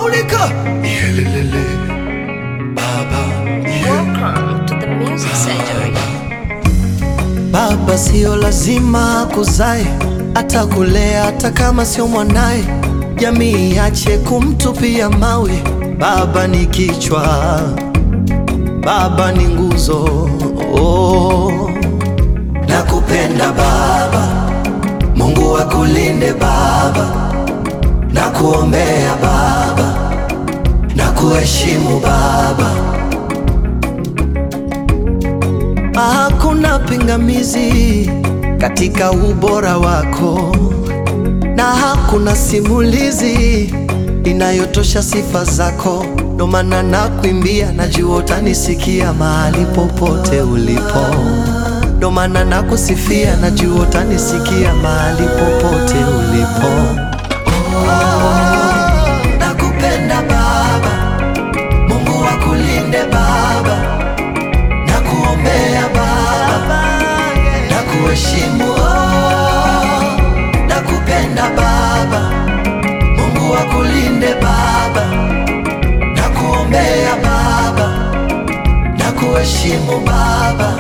Maulika Yelelele Baba Welcome to the Music Surgery. Baba sio lazima kuzae, atakulea hata kama sio mwanaye. Jamii iache kumtupia mawe. Baba ni kichwa, baba ni nguzo. Oh, nakupenda baba, Mungu akulinde baba, nakuombea baba, nakuheshimu baba. Hakuna pingamizi katika ubora wako, na hakuna simulizi inayotosha sifa zako. Ndo maana nakuimbia, najua utanisikia mahali popote ulipo. Ndo maana nakusifia, najua utanisikia mahali popote ulipo. Oh, nakupenda Baba, Mungu akulinde Baba na kuombea Baba, na kuheshimu oh, na kupenda Baba, Mungu akulinde Baba, na kuombea Baba, na kuheshimu Baba.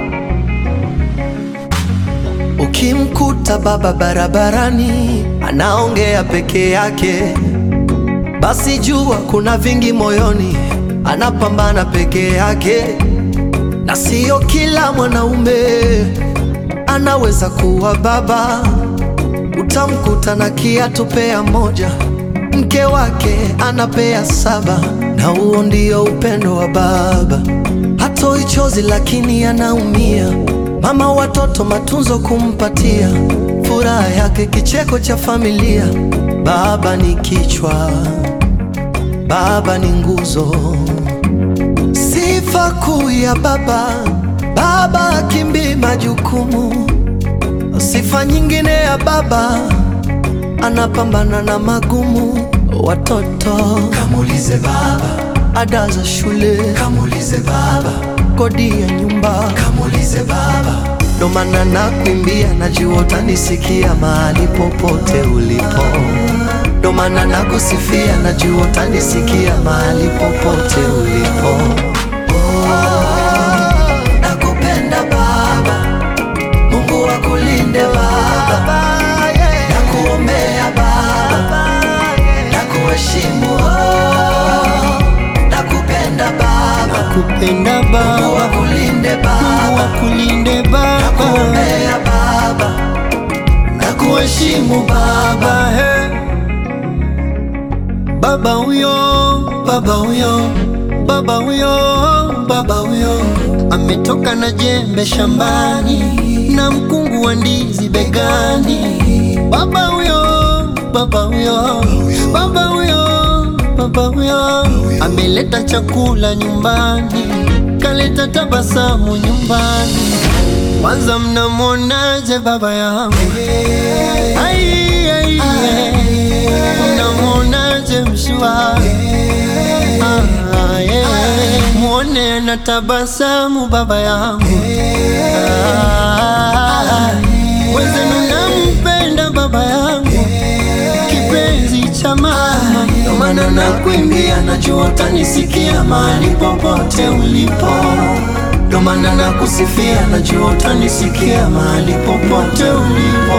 Ukimkuta baba barabarani anaongea peke yake, basi jua kuna vingi moyoni, anapambana peke yake na siyo kila mwanaume anaweza kuwa baba. Utamkuta na kiatu pea moja, mke wake anapea saba, na huo ndio upendo wa baba. Hatoi chozi lakini anaumia, mama watoto matunzo kumpatia, furaha yake kicheko cha familia. Baba ni kichwa, baba ni nguzo Sifa kuu ya baba, baba akimbii majukumu. Sifa nyingine ya baba, anapambana na magumu. Watoto kamulize baba, ada za shule kamulize baba, kodi ya nyumba kamulize baba. Ndo maana nakuimbia, najua utanisikia mahali popote ulipo. Ndo maana nakusifia, najua utanisikia mahali popote ulipo. Nakupenda Baba, Mungu akulinde Baba, nakuombea Baba, nakuheshimu oh, nakupenda Baba, Kupenda Mungu Baba, akulinde Mungu Baba, akulinde Baba, nakuombea Baba, nakuheshimu Baba. Baba, he. Baba huyo, baba huyo, baba huyo, baba huyo ametoka na jembe shambani na mkungu wa ndizi begani. Baba huyo, baba huyo, baba huyo, baba huyo ameleta chakula nyumbani, kaleta tabasamu nyumbani. Kwanza mnamwonaje baba yangu? Ai, ai, ai. Mnamwonaje mshua? Ah, yeah. Mwone na tabasamu baba yangu Ah, wenzenu nampenda baba yangu kipenzi cha mama Ndo maana nakuimbia, najua utanisikia mahali popote ulipo. Ndo maana nakusifia, najua utanisikia mahali popote ulipo.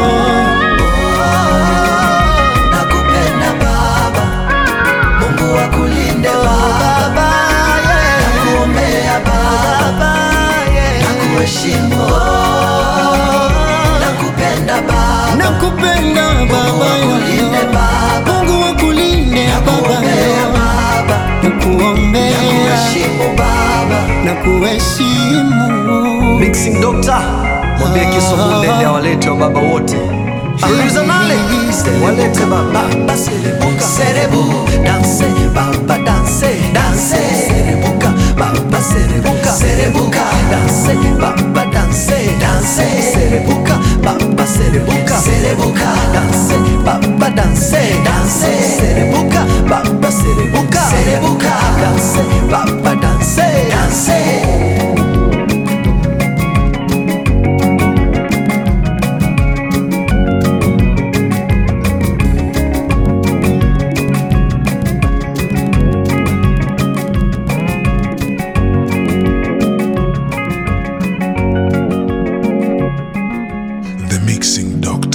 Nakupenda Baba, Mungu akulinde Baba, nakuombea Baba, nakuheshimu oh, nakupenda Baba, nakupenda baba akulinde yangu Baba, Mungu wakulinde baba nakuombea Baba, nakuombea nakuheshimu Baba. na kuheshimu Mixing Doctor, mwambie Kiswahili awalete wa baba wote. Aliuliza nale walete baba. Baba serebuka serebu danse baba danse danse serebuka baba serebuka serebuka danse baba danse danse serebuka baba serebuka serebuka danse baba danse danse serebuka baba serebuka serebuka danse baba danse danse Mixing Doctor.